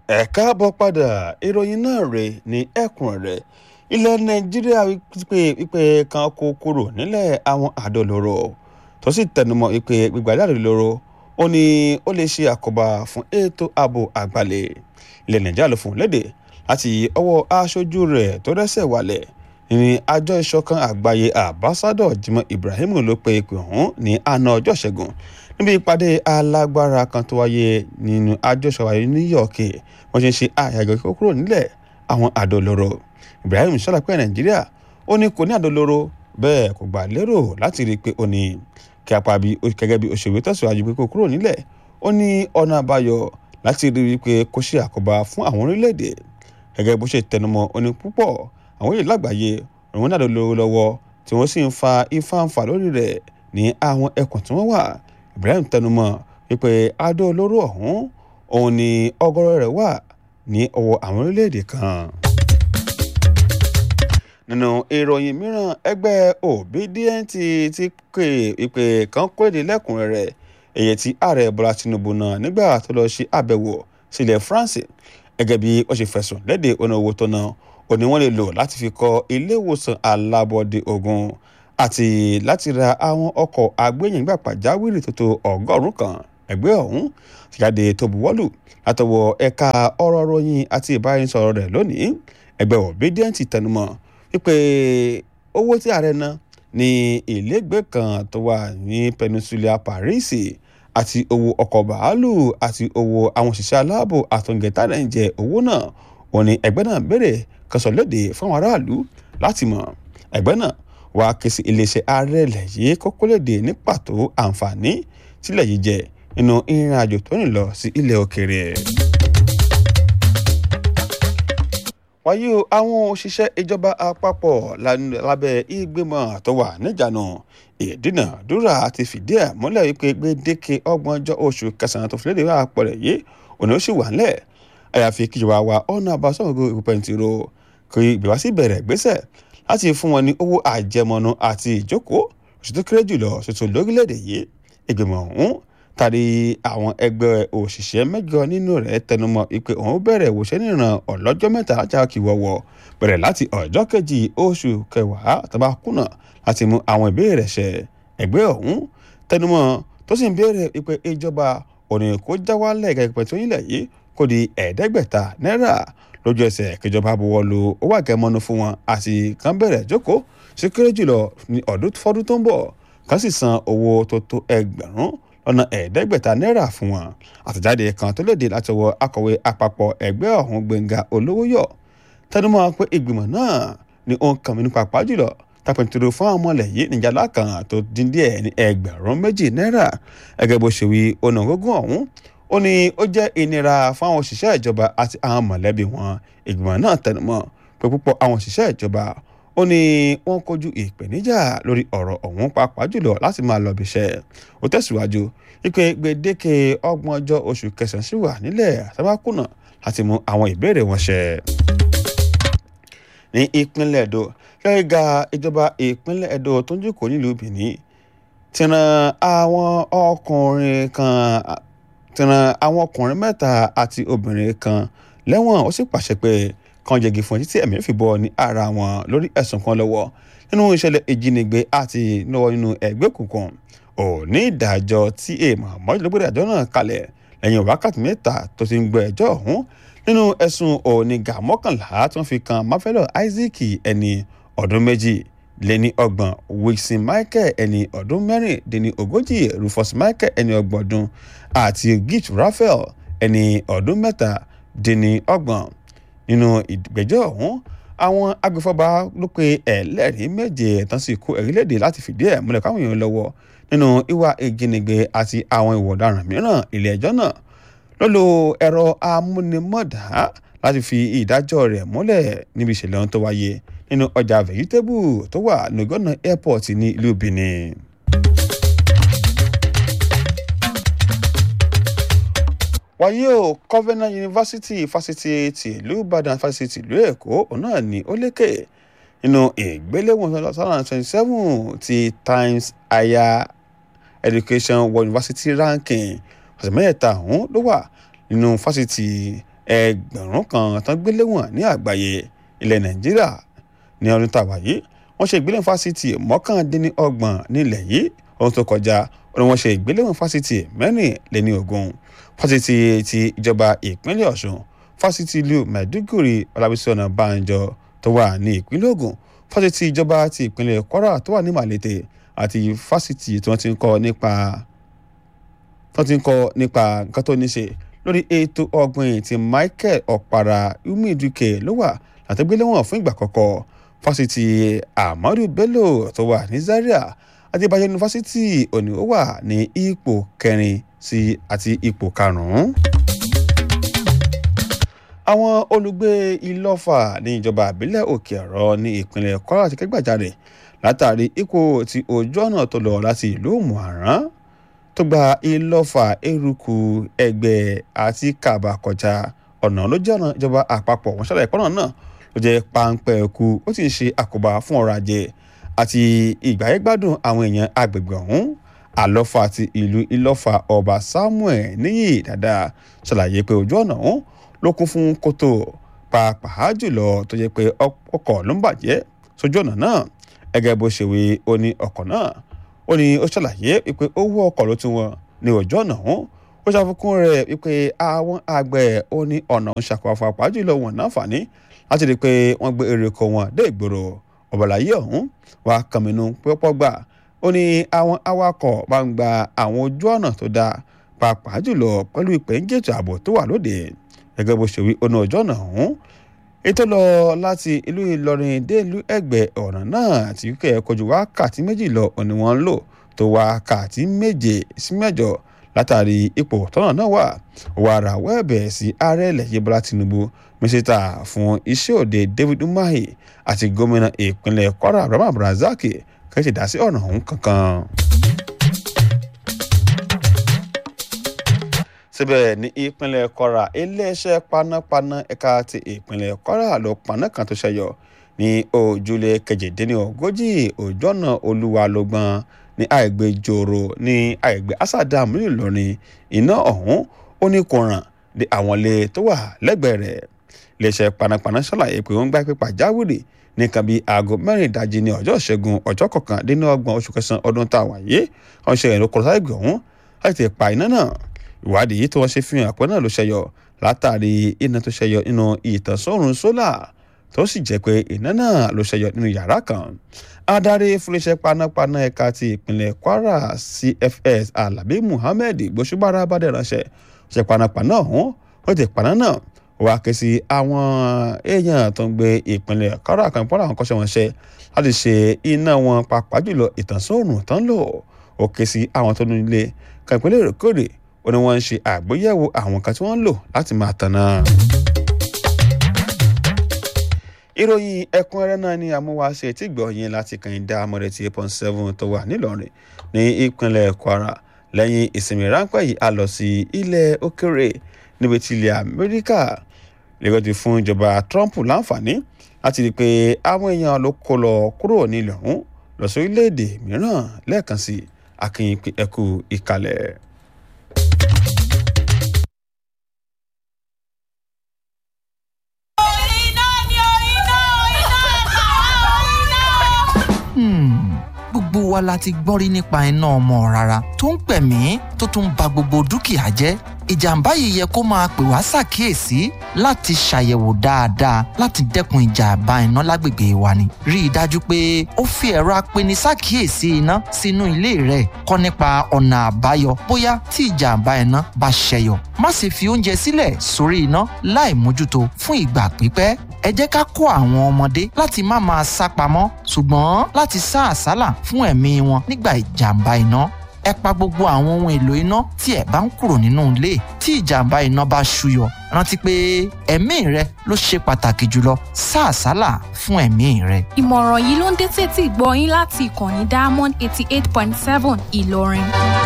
ẹ káàbọ̀ padà ìròyìn náà rè ní ẹ̀kúnrẹ́rẹ́ ilẹ̀ nàìjíríà wípé wípé kan kó kúrò nílẹ̀ àwọn àdólóró tó sì tẹnumọ́ wípé gbígbà jáde lóró ó ní ó lè ṣe àkóbá fún ètò ààbò àgbàlẹ̀ ilẹ̀ nàìjíríà ló fún un léde láti ọwọ́ aṣojú rẹ̀ tó rẹ́sẹ̀ wálẹ̀ ní àjọ ìṣọ̀kan àgbáyé àbásádọ̀ Jimoh Ibrahim ló pe ìpè ọ̀hún ní àná ọjọ́ ṣẹ́gun níbi ìpàdé alágbára kan tó wáyé nínú àjọ ìṣọ̀wáyé New York wọ́n ṣe ń ṣe àyàgò kíkó kúrò nílẹ̀ àwọn àdó olóró Ibrahim ṣàlàyé Nàìjíríà ó ní kò ní àdó olóró bẹ́ẹ̀ kò gbà lérò láti rí i pé ó ní kí apá bí gẹ́gẹ́ bí òṣèré tẹ̀síwájú pé kó kúrò nílẹ̀ ó ní ọ̀nà àbáyọ láti rí i pé kó ṣe àkóbá fún àwọn orílẹ̀-èdè gẹ́gẹ́ bó ṣe tẹnumọ́ ó ní púpọ̀ àwọn èèyàn lágbàáyé òun náà lówó lọ́wọ́ tí wọ́n sì ń fa ìfàǹfà lórí rẹ̀ ní àwọn ẹkùn tí wọ́n wà Ibrahim tẹnumọ́ wípé adó olóró ọ̀hún òun ni ọgọ́rọ̀ rẹ̀ wà ní ọwọ́ àwọn orílẹ̀-èdè kan. nínú ìròyìn mìíràn ẹgbẹ́ Obidient ti pè ìpè kan kóde lẹ́kùnrẹ́rẹ́ èyí tí ààrẹ Bọ́lá Tinubu náà nígbà tó lọ ṣe àbẹ̀wò sílẹ̀ France gẹ́gẹ́ bí ó ṣe fẹ̀sùn léde ọ̀nà owó tó náà ó ní wọ́n lè lò láti fi kọ́ ilé ìwòsàn alábọ́dé ogun àti láti ra àwọn ọkọ̀ agbẹ́yìngbà pàjáwìrì tó tó ọgọ́rùn-ún kan ẹgbẹ́ ọ̀hún ti jáde tó buwọ́lù látọwọ́ ẹ̀ka ọ̀rọ̀ ròyìn àti ìbáraẹnisọ̀rọ̀ rẹ̀ lónìí ẹgbẹ́ Obidient tẹnumọ́ wípé owó tí ààrẹ ná ní ilégbèé kan tó wà ní Peninsula Paris àti owó ọkọ̀ bàálù àti owó àwọn òṣìṣẹ́ aláàbò àtọ̀ǹgẹ̀tà náà ń jẹ owó náà wọ́n ní ẹgbẹ́ náà béèrè kọsọ̀ léde fáwọn aráàlú láti mọ̀ ẹgbẹ́ náà wá ké sí iléeṣẹ́ ààrẹ ilẹ̀ yìí kókó léde ní pàtó àǹfààní tílẹ̀ yìí jẹ nínú ìrìn àjò tó ń lọ sí ilẹ̀ òkèèrè. wáyé o àwọn òṣìṣẹ́ ìjọba àpapọ̀ lábẹ́ ìgbìmọ̀ tó wà níjànú ìdúnàdúrà ti fìdí ẹ̀ múlẹ̀ wípé gbèdéke ọgbọ̀njọ́ oṣù kẹsàn-án tó fi léde wà pọ̀lẹ̀ yìí òní ó sì wà ńlẹ̀ àyàfi kíjọba wa ọ̀nà àbáṣọ́gbó ìpẹ́ntìrò kí ìgbéwá sí bẹ̀rẹ̀ gbésẹ̀ láti fún wọn ní owó àjẹmọ́nú àti ìjókòó oṣù tó kéré jùlọ ṣètò lórílẹ̀‐èdè yìí ìgbìmọ̀ ọ̀hún tàbí àwọn ẹgbẹ́ òṣìṣẹ́ mẹ́jọ nínú rẹ̀ tẹnumọ́ ìpè òun bẹ̀rẹ̀ ìwòsàn níran ọlọ́jọ́ mẹ́ta ajá kí wọ́wọ́ bẹ̀rẹ̀ láti ọjọ́ kejì oṣù kẹwàá tàbá kùnà láti mú àwọn ìbéèrè ṣẹ ẹgbẹ́ ọ̀hún tẹnumọ́ tó sì ń béèrè ìpè ìjọba òní kó jáwálẹ̀ gẹ́gẹ́ tó yílẹ̀ yìí kó di ẹ̀ẹ́dẹ́gbẹ̀ta náírà lójú ẹsẹ̀ kíjọba buwọ́ lu owó àgẹmọ́nú fún wọn àti kàn bẹ̀rẹ̀ jókòó sí kéré jùlọ ní ọdún fọdún tó ń bọ̀ kàn sì san owó tó tó ẹgbẹ̀rún lọ́nà ẹ̀ẹ́dẹ́gbẹ̀ta náírà fún wọn àtẹ̀jáde kan tó léde láti ọwọ́ akọ̀wé àpapọ̀ ẹgbẹ́ ọ̀hún Gbẹ́ngà Olówóyọ̀ tẹnumọ́ pé ìgbìmọ̀ náà ni ó ń kàn mí nípa pàápàá jùlọ tapẹ̀ntìrò fún àwọn ọmọlẹ̀ yìí níjàlá kan tó dín díẹ̀ ní ẹgbẹ̀rún méjì náírà gẹ́gẹ́ bó ṣe wí ọ̀nà gógún ọ̀hún ó ní ó jẹ́ ìnira fún àwọn òṣìṣẹ́ ìjọba àti àwọn mọ̀lẹ́bí wọn ìgbìmọ̀ náà tẹnumọ́ pé púpọ̀ àwọn òṣìṣẹ́ ìjọba ó ní wọ́n kojú ìpèníjà lórí ọ̀rọ̀ ọ̀hún pàápàá jùlọ láti máa lọ bíṣẹ́ ó tẹ̀síwájú wípé gbèdéke ọgbọ̀n ọjọ́ oṣù kẹsàn-án sì wà nílẹ̀ àtàbákùnà láti mú àwọn ìbéèrè wọn ṣẹ. ní ìpínlẹ̀ Ẹdó lẹ́yìnga ìjọba ìpínlẹ̀ Ẹdó tó ń jòkó nílùú Benin ti ran àwọn ọkùnrin kan ti ran àwọn ọkùnrin mẹ́ta àti obìnrin kan lẹ́wọ̀n ó sì pàṣẹ pé kan jẹ̀gì fún títí ẹ̀mí fi bọ́ ní ara wọn lórí ẹ̀sùn kan lọ́wọ́ nínú ìṣẹ̀lẹ̀ ìjínigbé àti lọ́wọ́ nínú ẹgbẹ́ òkùnkùn òní ìdájọ́ tí èèmọ̀ mọ́jọ́lógbòdì àjọ náà kalẹ̀ lẹ́yìn wákàtí mẹ́ta tó ti ń gbọ́ ẹjọ́ ọ̀hún nínú ẹ̀sùn onígà mọ́kànlá tí wọ́n fi kan Mafelo Isaac ẹni ọdún méjì lẹ́ni ọgbọ̀n Wilson Michael ẹni ọdún mẹ́rìndínní ogójì Rufus Michael ẹni ọgbọ̀n ọdún àti Gift Raphael ẹni ọdún mẹ́ta dín ọgbọ̀n nínú ìgbẹ́jọ́ ọ̀hún àwọn agbèfọ́ba ló pe ẹlẹ́rìí méje tán sì kó ẹ̀rí léde láti fìdí ẹ̀ múlẹ̀ káwọn èèyàn lọ́wọ́ nínú ìwà ìjínigbé àti àwọn ìwà ọ̀daràn mìíràn ilé ẹjọ́ náà ló lo ẹ̀rọ amúnimọ̀dá láti fi ìdájọ́ rẹ̀ múlẹ̀ níbi ìṣẹ̀lẹ̀ ohun tó wáyé nínú ọjà vegetable tó wà nùgọ́nà airport ní ìlú Benin. wáyé o Covenant University fásitì tìlú Ìbàdàn fásitì tìlú Èkó òun náà ní ó lékè nínú ìgbéléwọ̀n two thousand twenty seven ti Times Higher Education World University Ranking ọ̀sẹ̀ mẹ́ta ọ̀hún ló wà nínú fásitì ẹgbẹ̀rún kan tán gbé léwọ̀n ní àgbáyé ilẹ̀ nàìjíríà ní ọdún tàwa yìí wọ́n ṣe ìgbéléwọ̀n fásitì mọ́kàndínlọ́gbọ̀n nílẹ̀ yìí ọdún tó kọjá ni wọ́n ṣe ìgbéléwọ̀n fásitì mẹ́rìnléní ogún fásitì ti ìjọba ìpínlẹ̀ ọ̀ṣun fásitì ìlú maiduguri ọlábísí ọ̀nàbànjọ tó wà ní ìpínlẹ̀ ògùn fásitì ìjọba ti ìpínlẹ̀ kwara tó wà ní malete àti fásitì tí wọ́n ti ń kọ́ nípa wọ́n ti ń kọ́ nípa nǹkan tó ní ṣe lórí ètò ọ̀gbìn ti michael ọ̀para umiduke ló wà látẹ́gbẹ́lẹ́wọ̀n fún ìgbà àkọ́kọ́ fásitì ahmadu bello tó wà ní zaria àti ìbàjẹ́ yunifásitì òní ó wà ní ipò kẹrin sí àti ipò karùn-ún. àwọn olùgbé ìlọ́fà ní ìjọba àbílẹ̀ òkè ọ̀rọ̀ ní ìpínlẹ̀ kwara ti kẹ́gbàjarè látàrí ipò tí ojú ọ̀nà tó lọ láti ìlú mọ̀ràn tó gba ìlọ́fà eruku ẹgbẹ́ àti kàbà kọjá ọ̀nà ló jẹ́ ọ̀nà ìjọba àpapọ̀ wọn ṣàlàyé pọ́nà náà ló jẹ́ páńpẹ́ ẹ̀kú ó sì ń ṣe àkóbá fún ọrọ̀ ajé àti ìgbáyégbádùn àwọn èèyàn agbègbè ọ̀hún àlọ́fà ti ìlú ìlọ́fà ọba samuel níyì dáadáa ṣàlàyé pé ojú ọ̀nà ọ̀hún ló kún fún kòtò pàápàá jùlọ tó jẹ́ pé ọkọ̀ ló ń bàjẹ́ sójú ọ̀nà náà gẹ́gẹ́ bó ṣe wí ó ní ọkọ̀ náà ó ní ó ṣàlàyé wípé owó ọkọ̀ ló tún wọn ní ojú ọ̀nà ọ̀hún ó ṣàfikún rẹ̀ wípé àwọn àgbẹ̀ ó ní ọ̀nà ń ṣàkóso pàápàá jùlọ wọn náǹfààní láti rí i pé wọ́n gbé èrè oko wọn dé ìgboro ọ̀bọ̀láyé ọ̀hún wà kàmínú pọ́pọ́ gbà ó ní àwọn awakọ̀ bá ń gba àwọn ojú ọ̀nà tó dáa pàápàá jùlọ pẹ̀lú ìpèníjètò ààbò tó wà lóde gẹ́gẹ́ bó ṣe wí ọ̀nà ojú ọ̀nà ọ̀hún ètò lọ láti ìlú ìlọrin dé ìlú ẹgbẹ́ ọ̀nà náà tí kẹ́ kojú wákàtí méjì lọ òní wọn ń lò tó wákàtí méje sí mẹ́jọ látàrí ipò tọ́nà náà wà wàrà wẹ́ẹ̀bẹ̀ sí ààrẹ ilẹ̀ yìí bọ́lá tinubu mínísítà fún iṣẹ́ òde david umahi àti gómìnà ìpínlẹ̀ kwara abraham abdulrasaq kẹ́sì dá sí ọ̀nà ọ̀hún kankan. síbẹ̀ ní ìpínlẹ̀ kwara iléeṣẹ́ panápaná ẹ̀ka ti ìpínlẹ̀ kwara ló paná kan tó ṣẹyọ ní ojúlé kejìdínlógójì ojú ọ̀nà olúwa lọ́gbọ̀n ní àìgbé jòrò ní àìgbé asádàm ńìlọrin iná ọ̀hún ó ní kò ràn dé àwọn ilé tó wà lẹ́gbẹ̀ẹ́ rẹ̀ iléeṣẹ́ panápaná ṣàlàyé pé wọ́n gbá pé pàjáwìrì nìkan bíi aago mẹ́rin ìdajì ní ọjọ́ ìṣẹ́gun ọjọ́ kọkàndínlọ́gbọ̀n oṣù kẹsàn-án ọdún tá a wà yé wọ́n ṣe ìrìn kọ̀ọ̀tà ìgbì ọ̀hún láti pa iná náà ìwádìí tí wọ́n ṣe fi hàn pé náà ló ṣẹyọ látàrí iná tó ṣẹyọ nínú ìtànsọ́rùn sólà tó sì jẹ́ pé iná náà ló ṣẹyọ nínú yàrá kan adarí fúnléṣẹ́ panápaná ẹ̀ka ti ìpínlẹ̀ kwara cfs alabi muhammed gbósùbára bá dẹ̀ ránṣẹ́ ṣe panápaná ọ̀hún ó ti paná náà wá ké sí àwọn èèyàn tó ń gbé ìpínlẹ̀ kwara kan pọ́nrọ́ àwọn kọ́ṣẹ́wọṣẹ́ láti ṣe iná wọn pàápàá jùlọ ìtànsọ́rùn tán lò ó ké sí àwọn tó nílé kan ìpínlẹ̀ èrèkórè ó ní wọ́n ń ṣe àgbéyẹ̀wò àwọn kan tí wọ́n ń lò láti máa tanná. ìròyìn ẹ̀kúnrẹ́rẹ́ náà ni àmúwáṣe tí gbọ̀nyìn láti kànìdá amọ̀rẹ́ ti eight point seven tó wà nílọrin ní ìpínlẹ̀ kwara lẹ́yìn ìsinmi ráńpẹ́ yìí a lọ sí ilẹ̀ òkèrè níbi tí ilẹ̀ amẹ́ríkà lẹ́gbẹ̀ẹ́ ti fún ìjọba trump láǹfààní láti rí i pé àwọn èèyàn ló kó lọ kúrò nílẹ̀ ọ̀hún lọ sí orílẹ̀-èdè mìíràn lẹ́ẹ̀kan sí akínyìn ẹ̀kú ìkàlẹ̀. gbogbo wa la ti gbọ́ rí nípa iná ọmọ rárá tó ń pẹ̀mí tó tún ba gbogbo dúkìá jẹ́ ìjàmbá yìí yẹ kó máa pè wá ṣàkíyèsí láti ṣàyẹ̀wò dáadáa láti dẹ́kun ìjàmbá iná lágbègbè wa ni. rí i dájú pé ó fi ẹ̀rọ apeni ṣàkíyèsí iná sínú ilé rẹ̀ kọ́ nípa ọ̀nà àbáyọ bóyá tí ìjàmbá iná bá ṣẹyọ. má sì fi oúnjẹ sílẹ̀ sórí iná láì mójútó fún ìgbà pípẹ́ ẹ jẹ́ ká kó àwọn ọmọdé láti má máa sá pamọ́ ṣùgbọ́n láti sá àsálà fún ẹ̀mí wọn nígbà ìjàmbá iná ẹ pa gbogbo àwọn ohun èlò iná tí ẹ bá ń kúrò nínú ilé tí ìjàmbá iná bá ṣúyọ rántí pé ẹ̀mí rẹ ló ṣe pàtàkì jùlọ sá àsálà fún ẹ̀mí rẹ. ìmọ̀ràn yìí ló ń dé tètè gbọ́ yín láti ìkànnì diamond eighty eight point seven ìlọrin.